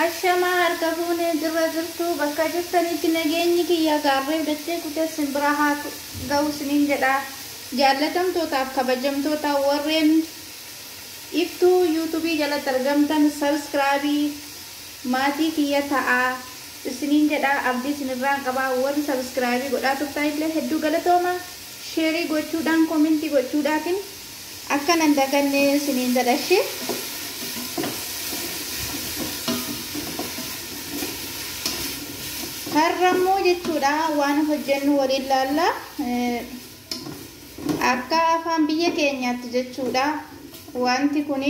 Ashamaa harka fuunee jirra jirtu bakka jirtanitti nageenyi kiyya gaarree dachee kutee simbira haa ga'u isiniin jedha. Jaallatamtootaaf kabajamtoota warreen iftuu yuutuubii jalatti argamtan sabskraabii maatii kiyya ta'aa isiniin jedha abdii isinirraan qabaa warri sabskraabii godhaa turtan illee hedduu galatooma sheerii gochuudhaan koomintii gochuudhaatiin akka nan daganne isiniin jedhashee. har'ammoo jechuudha waan hojjennu waliin laalla akka afaan biyya keenyaatti jechuudha wanti kuni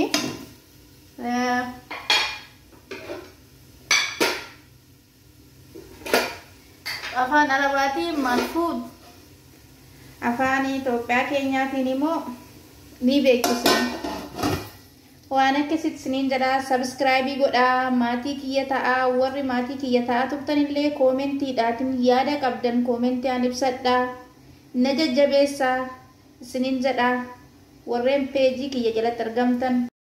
afaan arabaatiin malfuud afaan Itoophiyaa keenyaatiin immoo ni beeksisa. waan akkasitti isiniin jedha sabskraayibii godhaa maatii kiyya ta'aa warri maatii kiyya ta'aa turtan illee koomentiidhaatiin yaada qabdan koomentiidhaan ibsadhaa na jajjabeessaa isiniin jedha warreen peejii kiyya jalatti argamtan